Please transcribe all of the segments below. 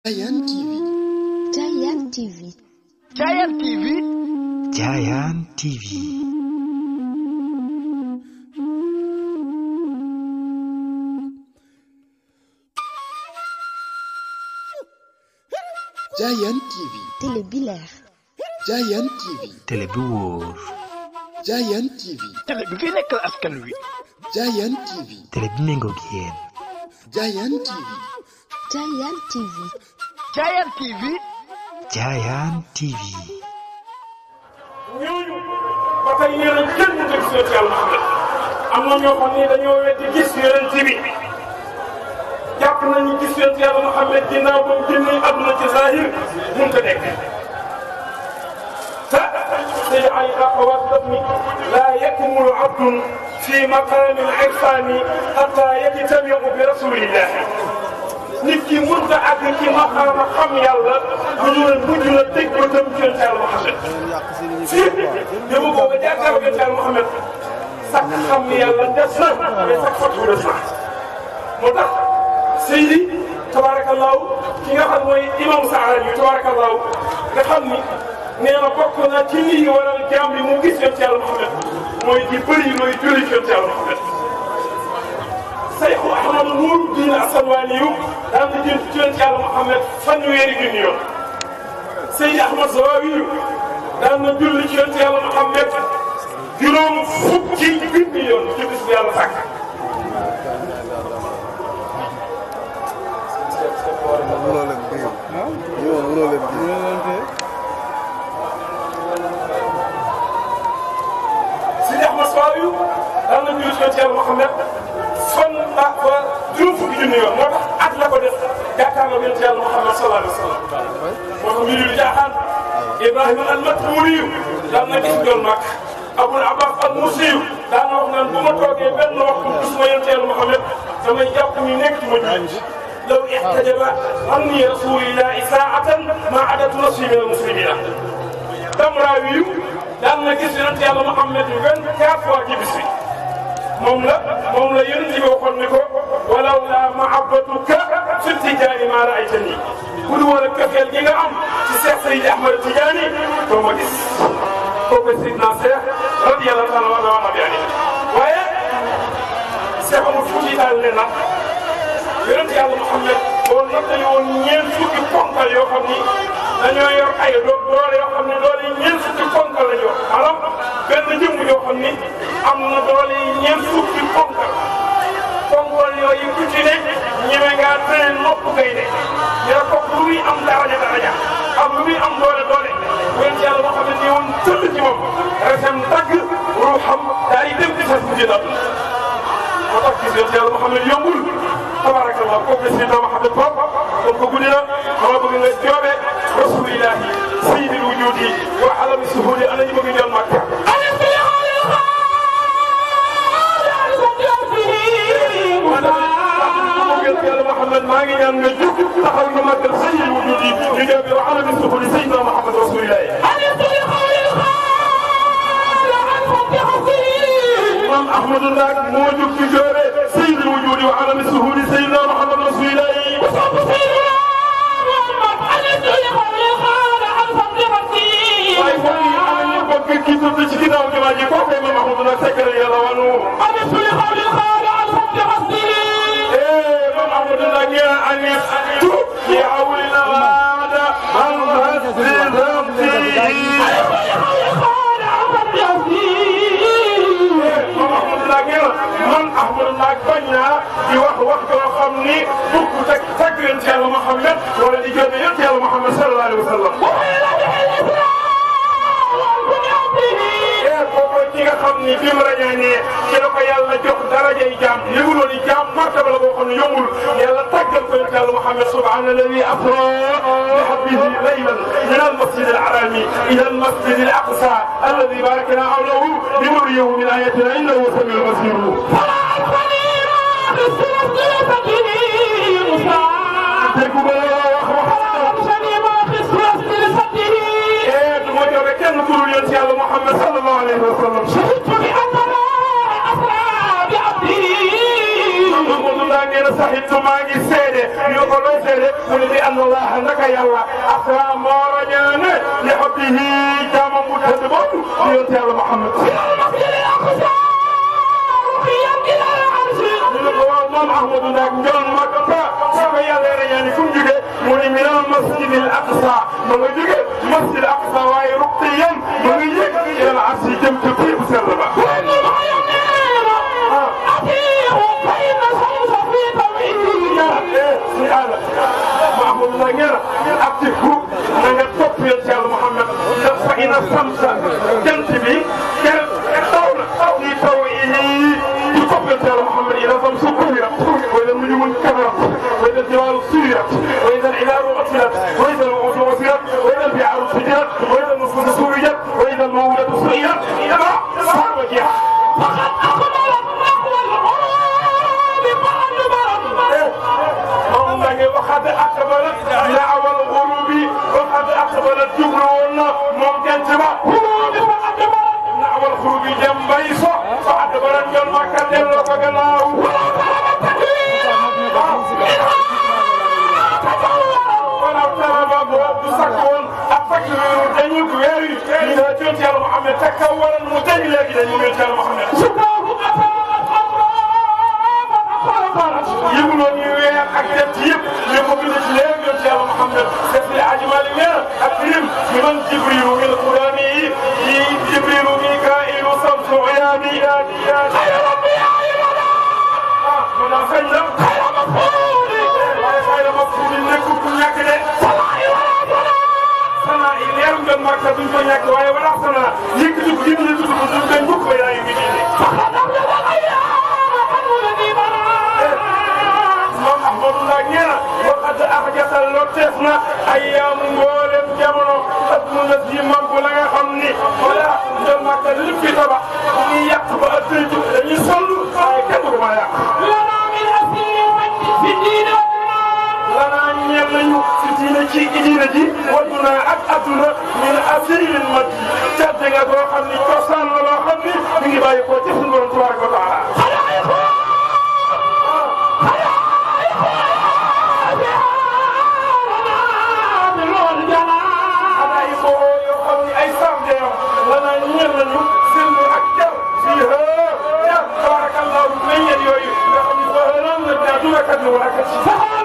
Giant TV. Giant TV. Giant TV. Giant TV. Giant TV. télé bi leer. Giant TV. télé bi wóor. Giant TV. télé bi fi nekkal askan wi. Giant TV. télé bi méngoog yéen. Giant TV. Giant TV. Giant TV. Giant TV. ñooñu ba tey nee nañ kenn du gis yonent Yàlla Muhammad am na ñoo xam ne dañoo weddi gis yonent bi jàpp nañu gis yonent Yàlla Muhammad ginnaaw ba mu génnee àdduna ci zahir mun ko nekk te Seydi Ali Aqawaat daf ni laa yakmulu abdun fi maqaami al-irfaani hatta yajtamiu bi rasulillah nit ki mënut a àgg ci maqaama xam yàlla bu ñu la mujj la teg ko tam ci yonent Yàlla Muhammad si dama ko ba jàkkaarloo yonent Yàlla Muhammad sax xam yàlla des na mais sax fatu des na moo tax Seydi tabaarakallaahu ki nga xam mooy imam Saadi yu tabaarakallaahu nga xam ni nee na bokk na ci lii waral jaam bi mu gis yonent Yàlla Muhammad mooy di bëri looy julli ci yonent Yàlla Muhammad Seyxu Ahmadu Nuur diin Asanwaani yu daan na jël ci yonent Yàlla Muhammad fanweeri junni yoon Seydi Ahmad Zawawi yu daan na julli ci yonent Yàlla Muhammad juróom fukki junni yoon ci bis bi yàlla sàkk. Seydi Ahmad Zawawi yu daan na julli ci yonent Yàlla Muhammad fan ba ba juróom fukki junni yoon moo tax at la ko def jàkkaarloo yonent Yàlla Muhammad sallallahu alayhi wa sallam moo tax mbir yu jaaxaan Ibrahima al-Matmuni daan na gis doon mag Abul Abbas al-Musi daan na wax naan bu ma toogee benn waxtu gisuma yonent Yàlla Muhammad damay jàpp ni nekk ci ma jullit law ihtajaba anni rasulillahi saa'atan ma adatu nafsi min al-muslimina Damraawi daan na gis yonent Yàlla Muhammad vingt-quatre fois ci bis bi moom la moom la yonent bi waxoon ne ko walaw la mahabbatuka fi tijaani ma raaytani bu dul woon ak kafeel gi nga am ci Seex Seydi Ahmad Tijaani doo ma gis kooku Seydina Seex radiyallahu taala wa wa nabi ali waaye Seex amul fuuti daal ne nag yonent Yàlla Muhammad boo nattali woon ñeent fukki ponkal yoo xam ni dañoo yor ay do doole yoo xam ne doole ñeent fukki ponkal la ñu yor maanaam benn jëmm yoo xam ni am na doole ñeent fukki ponkal ponkal yooyu ku ci ne ñeme ngaa tere nopp kay de dina ko lu muy am daraja daraja ak lu muy am doole doole yonent Yàlla moo xam ne nii woon tëdd ci moom resem dagg ruuxam daal di dem di fas mujj dal moo tax gis yonent Yàlla moo xam ne yombul tabarakallah kooku la Seydina Muhammad Bopp kon ko guddi na xama bëgg nga joobe rasulillahi sayyidil wujudi wa alami suhudi ana ñu bëgg jël Makka yàlla Muhammad maa ngi ñaan nga jóg taxaw ñu màggal sayyidil wujudi ñu joobe wa alami suhudi sayyidina Muhammad rasulillahi imam Ahmadou Ndak moo jóg ci joobe sayyidil wujudi wa alami suhudi sayyidina Muhammad rasulillahi waaye foofu yi am nañu bëgg kii tudd ci ginnaaw jumaa ji kooku imam Ahmadou Ndak sekkare yàlla wanu eh imam Ahmadou Ndak nee na anis tu li awlina waada an hasbi rabbi moom Ahmadou Ndak nee na man Ahmadou Ndak bañ naa di wax wax joo xam ni bukk teg teg yonent Yàlla Muhammad wala di jënd yonent Yàlla Muhammad sallallahu alayhi wa sallam. ee kooku ki nga xam ni bi mu rañaanee ci la ko yàlla jox darajay jaam yëguloo ni jaam martaba la boo xam ne yombul yàlla tàggal ko yonent Yàlla Muhammad subhaana alladi asra bi abdihi laylan min almasjid alharami ila almasjid alaqsa alladi barakna hawlahu linuriyahu min ayatina innahu samiul basir déggu ba la wax wax ee du ma joxe kenn ku dul yonent Yàlla Muhammad sallallahu alayhi wa sallam Mamadou Ndaa nee na sax it maa ngi seede ñu ko looy seede mu ne li anna allah naka yàlla asa moo rañaane li xabbihi jaamam bu tëdd boobu di yonent yàlla Muhammad ñu ne ko waaw moom Ahmadou Ndak Ndiol Makka soo ko yàlla rañaane fu mu jógee mu ne min al masjid al aqsa ma nga jógee masjid al aqsa waaye ruqiyan ma nga yëg ila al arsi jëm ca fii bu sell ba si àlla Mahmoud la ngeen ak ci group na nga topp yéen ci Yàlla Muhammad ndax fa ina samsa jant bi kenn taw na taw yi taw yi di topp yéen ci Yàlla Muhammad ina samsa kuwirat wa ida nujumun kadarat wa ida jibalu suyirat wa ida al-ilaru utilat wa ida al-wudu wasirat wa ida al-bi'aru sujirat wa ida al-nufusu suwijat wa ida al-mawudatu suyirat ila saaba jeex moom la ñu waxaat aqbalat ila awal xurubi waxaat aqbalat jublu woon na moom jant ba xurubi ba aqbalat ila awal xurubi dem bay so fa aqbalat ñoom makka delloo ko gannaaw walaw talaba boobu sakk woon ak fakk weeru dañu weer yi ñu ne jot yàlla Muhammad te kaw waral mu dañ léegi dañu jot yàlla Muhammad yënguloon ñu weer ak jant yëpp ñu ko bind ci léegi yoon ci yàlla Muhammad def li Aji Malik weer ak lim ñu man Jibrilu min qudami yi Jibrilu Mikailu samsu uyani ah man daa feeñ la waaye xayra mafsuudi nekkul ku ñàkk de sana i leeru ngeen Makka duñ ko ñàkk waaye wala sana yëkkati ko yëkkati ko duñ koy mukk ba yaa ngi nii moom Ahmadou Ndak nee na waxat ak jasal lotteef na ay yaamu mboolem jamono ak mu na si mag la nga xam ni wala njël Makka li fi tabax ñuy yàq ba ak tëj dañuy sonn waaye kenn du ko mën a yàq. lanaa ñeel nañu si diine ci diine ji wadduna ak adduna min asirin mat yi cadde nga boo xam ni cosaan la loo xam ni mi ngi bàyyi ko ci suñu borom tabaraka wa taala xanaa yi boo yoo xam ni ay sardeem lanaa ñeel nañu sirru ak jar fii hee jar tabarakallahu meññet yooyu nga xam ni fa hëram la daa duna kat ni wala kat si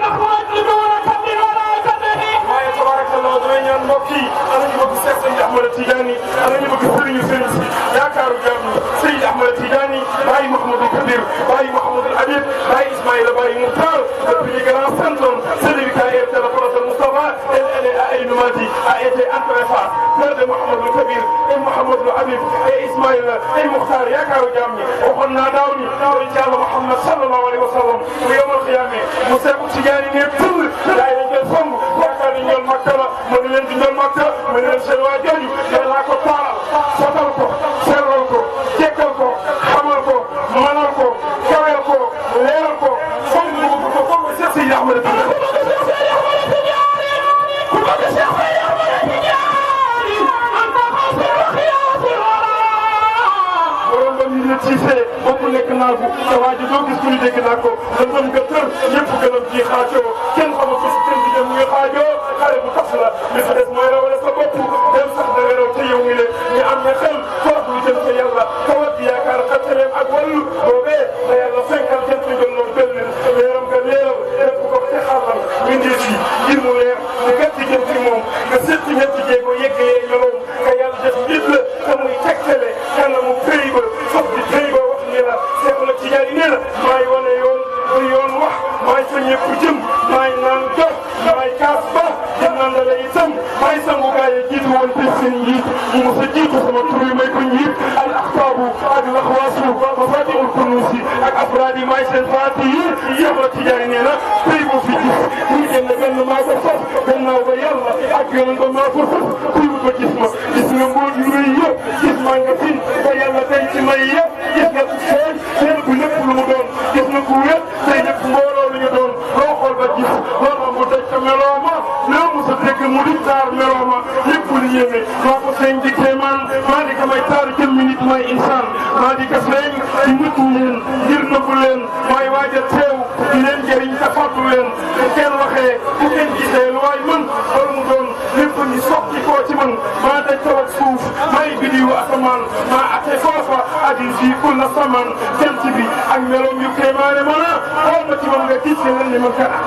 waaye tabarakallah damay ñaan mbokk yi ana ñu bëgg Seex Seydi Ahmad Tidiane ana ñu bëgg sëriñu sëriñ si yaakaaru jàmm Seydi Ahmad Tidiane Baye Mouhamadou Kabir Baye Mouhamadou Habib Baye Ismaïla Baye Moukhtar depuis les grands centres celui qui a été le prophète Moustapha elle elle est à Aïnoumati a été entré face père de Mouhamadou Kabir et Mouhamadou Habib et Ismaïla et Moukhtar yaakaaru jàmm ñi waxoon naa daaw ni daaw ci Yàlla Muhammad sallallahu alayhi wa sallam bu yawmal qiyaama mu Seexu Tidiane ne tëll gaa yi dañ koy song yaakaar ni ñool Makka la ma ne leen di ñool Makka ma ne leen seen waa jooju yàlla ko taaral sotal ko sellal ko jekkal ko xamal ko manal ko kawel ko leeral ko foog mu bëgg ko foog Seex Seydi Ahmad Tidiane borom ba ñu ne Cissé bopp nekk naa ko te waa ji doo gis ku ñu dégg naa ko lëndëm nga tër ñëpp gëlëm ji xaajoo kenn xamul ko si kenn di dem muy xaajoo xale bu tas la li si des mooy rawale sa bopp dem sax da nga raw te yow mi le ñu am ña xel foof lu jëm ca yàlla tawat bi yaakaar xattaleem ak wàllu boobee la yàlla fenkal jant bi gën loolu benn leeram nga leeral def ko te xaaral mindee si ngir mu leer ñu gàtt jëm ci moom nga seet ci ñetti jéego yeggee ñoloom nga yàlla def nit la te muy tegtale kanamu pëy ba foog di pëy ba wax ni la Seexu la Tijaan nee na maay wane yoon bu yoon wax maay fa ñëpp jëm maay naan jox maay kaas ba di naan la itam maay sangu gaa yi jiitu woon te seen njiit mu mos a jiitu sama tur yi may ko njiit al axtaabu ak laxwaasu mafatihul kunuusi ak afraad yi maay seen faati yi Seexu la Tijaan nee na pëy boo fi gis muy génn benn maa ko sos gannaaw ba yàlla ak yoon ba maa ko sos kuy wut ba gis ma gis nga mbóot yu rëy yëpp gis maa nga fin ba yàlla denc may yëpp gis nga ku feeñ seen bu lépp lu mu doon gis nga ku wér tey ñëpp mbooloo lu ñu doon loo xool ba gis loolu mu daj ko meloo ma loo mos a dégg mu di taar meloo ma lépp lu yéeme maa ko feeñ di kéemaan maa di ko may taar jëmmi nit may insaan maa di ko feeñ di nëbbu leen ngir nëbbu leen maay waaj a teew di leen jëriñ te fàttu leen kenn waxee bu kenn gisee lu waay mën loolu mu doon lépp ñu sotti koo ci man maa daj kaw ak suuf may bidiwu asamaan maa ate foofa adil fii kulla saman jant bi ak meloom yu kéemaane mën a xool ma ci man nga gis ne lan ni man kana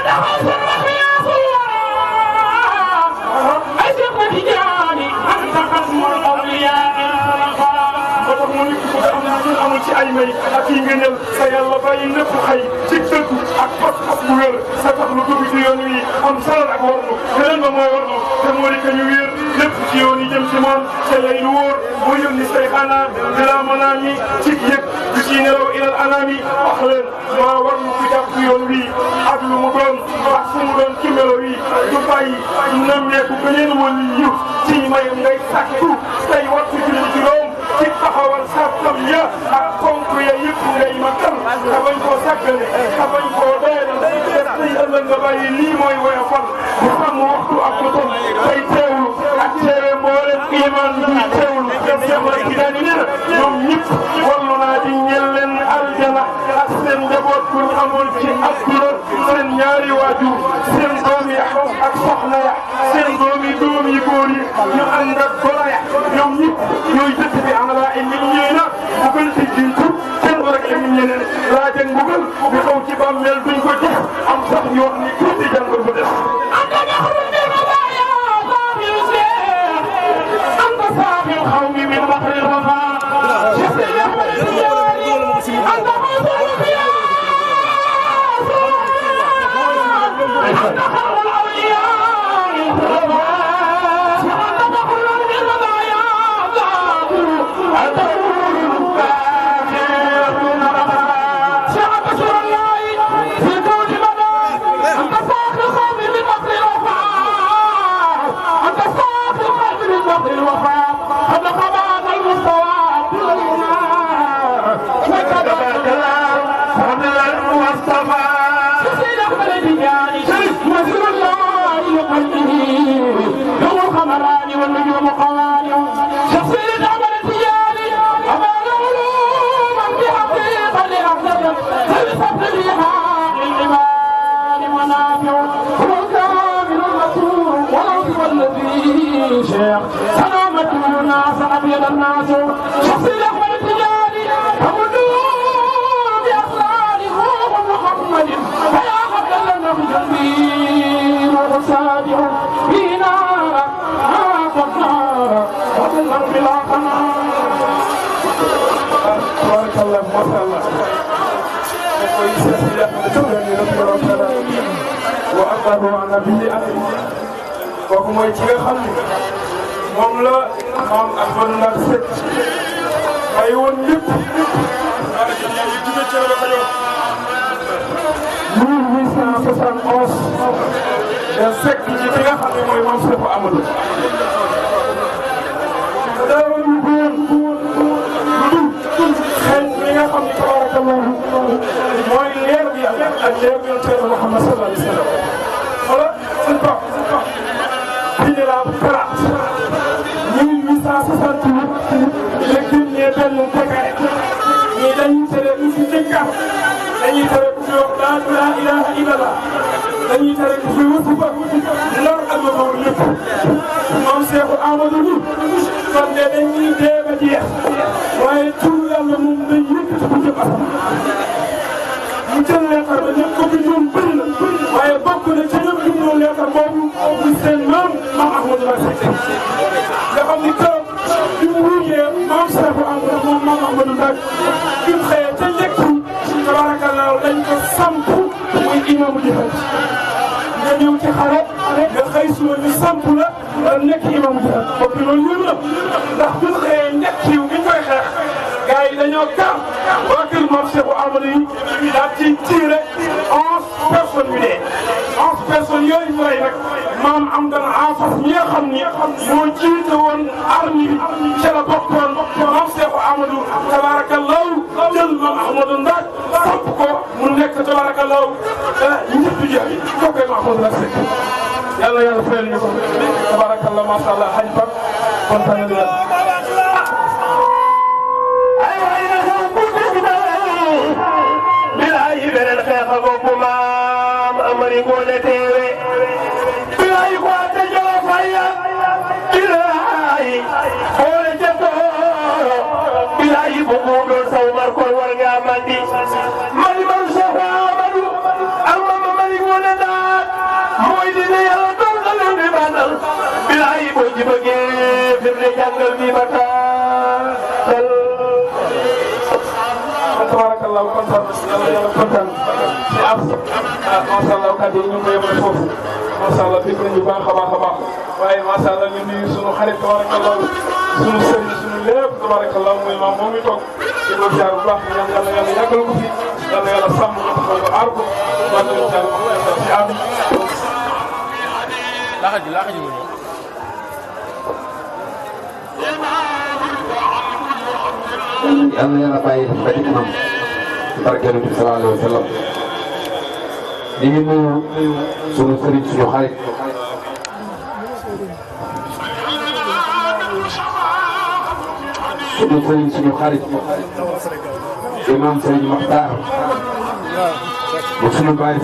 ay Seex Tijaani anta xasmul awliyaa moo tax mu nit ku am lu amul ci ay may ak yi ngëneel sa yàlla bàyyi lépp xëy ci dëgg ak pas-pas bu wér sa tax lu dugg ci yoon wi am salal ak warlu beneen ba mooy warlu te moo di que ñu wéer lépp ci yoon yi jëm ci moom te lay lu wóor mu yónni say xanaa bila manaan yi ci yëg du ci nelaw ilal anaam yi wax leen maa warlu ku jàpp yoon wi ak lu mu doon ak fu mu doon ci melo wi du bàyyi nemmeeku beneen wala yiw ci may ngay sàkku tey wattu julli juróom ci taxawal sàttam ya ak ponk ya yëpp ngay matal te bañ koo sàggane te bañ koo doyal def tey ëllëg nga bàyyi lii mooy woyofal bu xam waxtu ak bu tom tey teewlu ak teewe mboolem iman bi teewlu dem Cheikh Tidiane nee na ñoom ñëpp wallu naa di ñeel leen aljana ak seen njaboot bu ñu amoon ci àdduna seen ñaari waajur seen doom ya ak soxna ya seen doom yi doom yi góor yi ñu ànd ak goro ya ñoom ñëpp ñooy dëkk bi am laa indi ñeena bu gën ci jiitu seen war ak indi ñeneen laa jëng mbugal bi xaw ci bàmmeel duñ ko gis am sax ñu wax ni tuuti jàngal bu des anta naxrun min madaaya saabiru Seex anta saabiru xawmi min baxri rafa Seex Seydi Ahmad Tijaani anta xawsul xiyaas anta xawrul awliyaa Seex anta naxrun min madaaya saabiru anta xawrul baaxirun rafa Seex anta surallahi fi kawni madaaya anta saaxil xawmi min baxri rafa أنت صاحب القلب من بحر الوفاء قد خباك المستوى كل الماء وكذبك الله فضل المصطفى سيد أحمد التجاني مسر الله لقلبه يوم الخمران والنجوم قوانع شخصية أحمد التجاني أمان علوما بحقيقة لأحسن فلسفة الرحاق للعباد منافع هو الكامل المسرور والعظيم الذي شيخ سلامته الناس أبيض الناس شخص الأحمد التجاري فمدوا بأسرار روح محمد فيا قبل النبي جنبي روح الصادق فينا ما قد نار وظلا بلا قنار تبارك الله ما شاء الله koy Cheikh Sidi Ahmed Tidiane radiyallahu taala wa ardahu an nabii amin kooku mooy ki nga xam ne moom la maam Ahmadou Ndack Seck bàyyi woon lépp wala jëm yaa ngi jóge ci la Kajoor 1871 da Seck ci ki nga xam ne mooy maam Cheikh Amadou daaw ñu góor lu dul xëy li nga xam ne tabarakallahu mooy leer bi yàlla ak leer bi yonent Yàlla Muhammad sallallahu alayhi wa sallam wala suñ ko fii de la Palaat 1868 la génnee benn décret ñii dañuy tere ku fi jëkkaat dañuy tere ku fi wax laa ilaaha illallah dañuy tere ku fi wasifa lor ak la loolu lépp moom Seexu Amadou ni kon de dañuy dee ba jeex waaye tur yàlla moom day yëkkati bu jëm asamaan mu jël leetar ba ñëpp ko bindoon bëri na waaye bokk na ci ñëpp bindoon leetar boobu muy seen maam maam Ahmadou Ndack Seck nga xam ni keroog bi mu wuyee maam Seexu Amadou moom maam Ahmadou Ndack bi mu xëyee ca njëkk tabarakallah dañ ko samp muy imaamu jihaad nga ñëw ci xare nga xëy suba ñu samp la nga nekk imaamu jihaad boobu loolu yëngu na ndax bu ñu xëyee njëkk yi bi ñu koy xeex gars yi dañoo kar waa kër moom Cheikh Amadou yi daal ci tiré onze personnes yu dee onze personnes yooyu ñu rey nag maam am dana enfas mi nga xam ni moo jiite woon armée bi ca la bokkoon moom Cheikh Amadou tabarakallahu jël maam Ahmadou Ndack samp ko mu nekk tabarakallahu ñëpp jeex kooku ay Mahmoud Ndack Seck yàlla yàlla fayal ñu ko tabarakallah macha allah xaj Pape kontaan nañu bilaay beneen xeex a boobu maam amari ngoone bilahi bu mu doon saw mar koy war ngaa mandi mali man Cheikh Amadou ak mama mali ngoone daal mooy dina yàlla doon nga leen di bandal bilahi boo ci bëggee fi mu ne jàngal bi ba taal tabarakallah kontaan yàlla yàlla kontaan ci am ah macha allah kàddu yi ñu ngi koy yemale foofu macha allah dégg nañu baax a baax a baax waaye macha allah ñu nuyu sunu xarit tabarakallah sunu sëriñ sunu lépp tabarakallah muy maam moom mi toog di ko jaar bu baax ñaan yàlla yàlla yàggal ko fi yàlla yàlla sàmm ko taxaw ko aar ko wàllu leen jaar ko ci am yal na yàlla bàyyi ba ci kanam ci barke Yonent bi sallallahu alayhi wa sallam di ngi nuyu sunu sëriñ suñu xarit sunu sëriñ suñu xarit imam sëriñ Maxtaar bu sunu bàyyi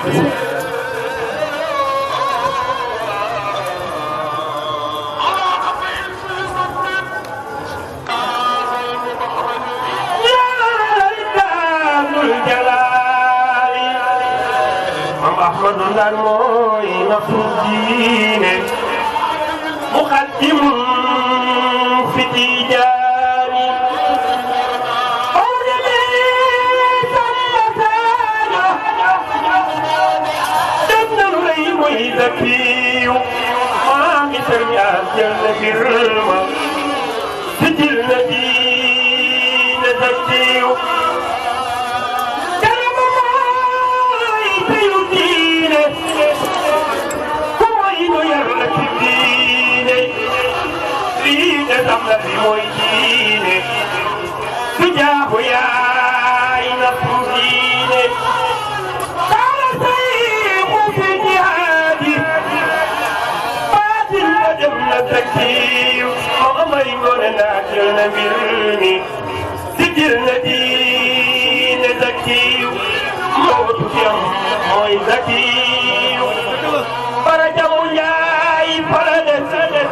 أحمد الموي نفس الدين مقدم في تيجاني ذكي ما مثل يا جل برما سجل الذين ذكي mooy diine su jaaxu yaay na fu diine kaala sayxu fi jihaadi baatin ba dem na zakkiyu moo amay ngoone naa jël na mbir mi si jël na diine zakkiyu moo tukkiyam mooy zakkiyu bara jamu njaay fara des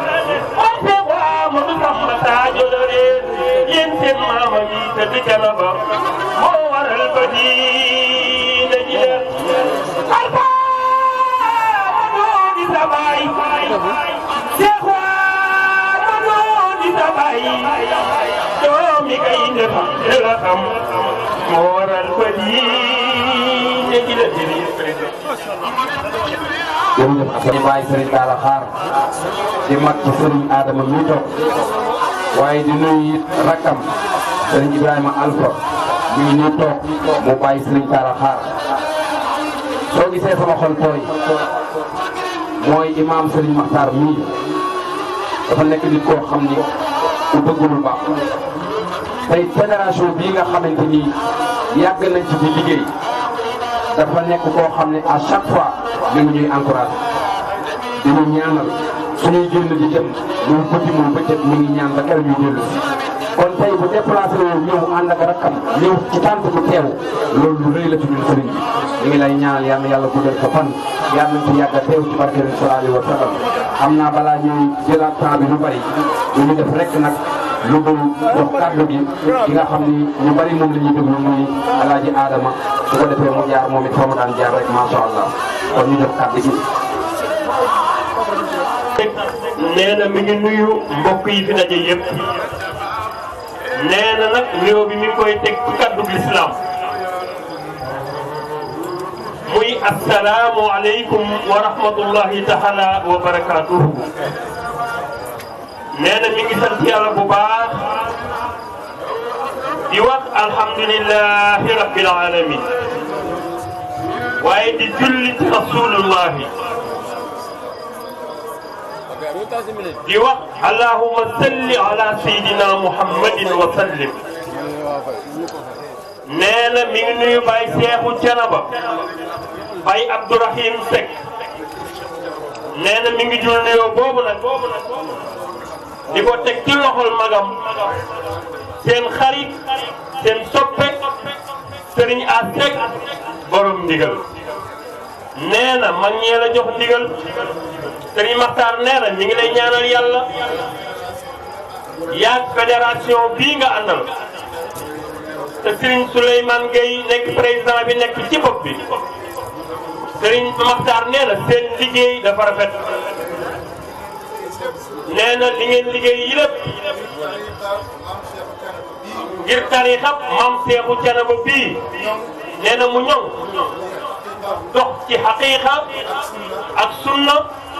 Sadio Loreen yéen seen maama yi te di Canaba moo waral ba diine ji leen alfa ma doo di sa baay Cheikh waa ma doo di sa baay doomi kay def de la xam moo waral ba diine ji leen jërëjëf Assane Baye Serigne Talla Xaar di mag ci Serigne Adama mi toog waaye di nuyu it rakkam Serigne Ibrahima Alpha mi ngi nii toog mu bàyyi Serigne Talla Xaar soo gisee sama xol tooy mooy imam Serigne Makhtar mii dafa nekk nit koo xam ni ku bëgg lu baax tey fédération bii nga xamante ni yàgg nañ ci di liggéey dafa nekk koo xam ne à chaque fois ñu ngi ñuy encouragé di ñu ñaanal suñuy génn di dem muy bëti muy bëccëg ñu ngi ñaan ba keroog ñuy dellu si kon tey bu déplacé wu ñëw ànd ak rakkam ñëw ci tànt bu teew loolu lu rëy la ci ñun sëriñ bi ñu ngi lay ñaanal yàlla yàlla guddal sa fan yàlla nañ ci yàgg a teew ci barke bi sallallahu alayhi wa sallam xam naa balaa ñuy jëlaat temps bi lu bari lu ñu def rek nag lu dul jox kàddu gi ki nga xam ni ñu bari moom la ñuy déglu muy alaaji Adama su ko defee mu jaar moom it fa mu daan jaar rek macha allah kon ñu jox kàddu gi. nee na mi ngi nuyu mbokk yi fi daje yëpp nee na nag nuyoo bi mi ngi koy teg ci kaddu lislaam muy asalaamu aleykum wa rahmatullahi taala wa barakaatuhu nee na mi ngi sant yàlla bu baax di wax alhamdulilahi rabbil alamin waaye di julli ci rasulullahi di wax allahuma salli ala sayidina muhammadin wa sallim nee na mi ngi nuyu Baye Seexu Canaba Baye Abdourahim Seck nee na mi ngi jul nuyoo boobu nag di ko teg ci loxol magam seen xarit seen soppe sëriñ a Seck borom ndigal nee na mag ñee la jox ndigal sëriñ Maxtaar nee na mi ngi lay ñaanal yàlla yaag fédération bii nga àndal te Serigne Souleymane Gueye nekk président bi nekk ci bopp bi Serigne Makhtar nee na seen liggéey dafa rafet nee na li ngeen liggéey yi lépp ngir tariixa maam Seexu Canaba bii nee na mu ñoŋ dox ci xaqiiqa ak sunna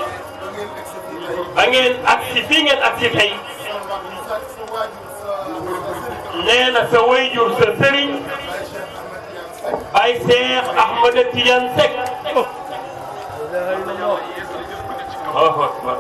ba ngeen agsi fii ngeen agsi tey nee na sa wayjur sa sëriñ ay Seex Ahmada Tidiane Seck Allahu akbar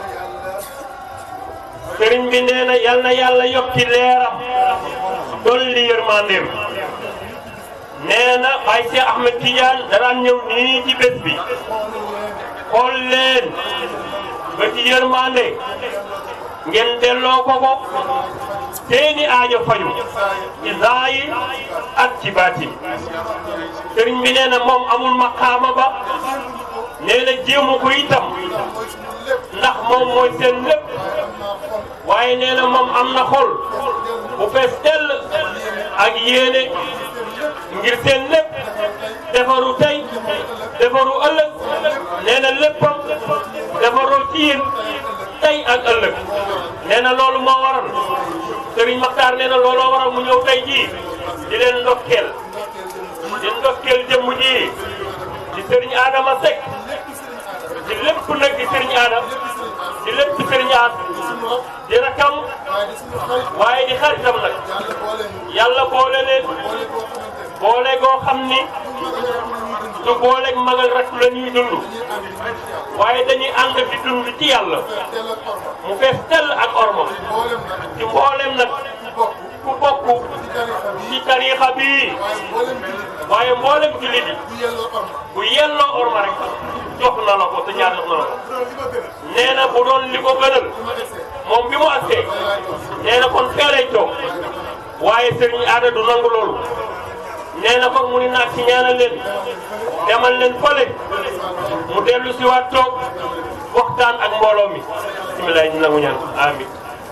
sëriñ bi nee na yal na yàlla yokki leeram dolli yërmandeem nee na ay Seex Ahmad Tidiane danaan ñëw nii ci bés bi xool leen ba ci yërmande ngeen delloo ko ko seeni aajo faju ci zaahir ak ci baatin sëriñ bi nee na moom amul maqaama ba nee na jéemu ko itam ndax moom mooy seen lépp waaye nee na moom am na xol bu fees dell ak yéene ngir seen lépp defaru tey defaru ëllëg nee na léppam defaroo ci yéen tey ak ëllëg nee na loolu moo waral Serigne Makhtar nee na looloo waral mu ñëw tey jii di leen ndokkeel di ndokkeel jëmm ji di Serigne Adama Seck di lépp nag di Serigne Adama di lépp di Serigne Ad di rakam waaye di xaritam nag yàlla boole leen boole goo xam ni du booleeg magal rek la ñuy dund waaye dañuy ànd di dund ci yàlla mu fees tell ak orma ci mboolem nag ku bokk ci tariixa bii waaye mboolem jullit yi bu yelloo orma rek jox na la ko te ñaar jox na la ko nee na bu doon li ko gënal moom bi mu agsee nee na kon fee lay toog waaye sëriñ aada du nangu loolu nee na kon mu ni naag ci ñaanal leen demal leen fële mu dellu si waat toog waxtaan ak mbooloo mi bisimilah ñu nangu ñaan amin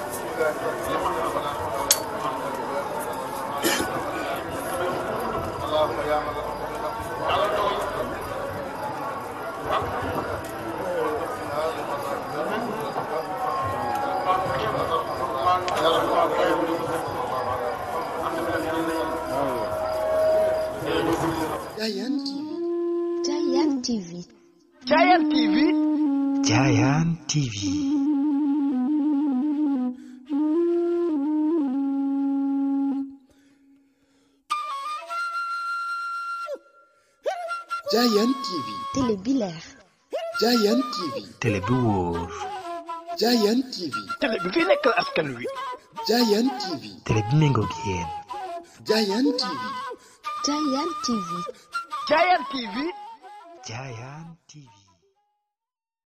Giant TV. Giant TV. Giant TV. Giant TV. Giant TV. Télé bi leer. Giant TV. télé bi wóor Giant TV. télé bi fi nekkal askan wi. Giant TV. télé bi méngoog yéen Giant TV. Giant TV. Giant TV. Giant TV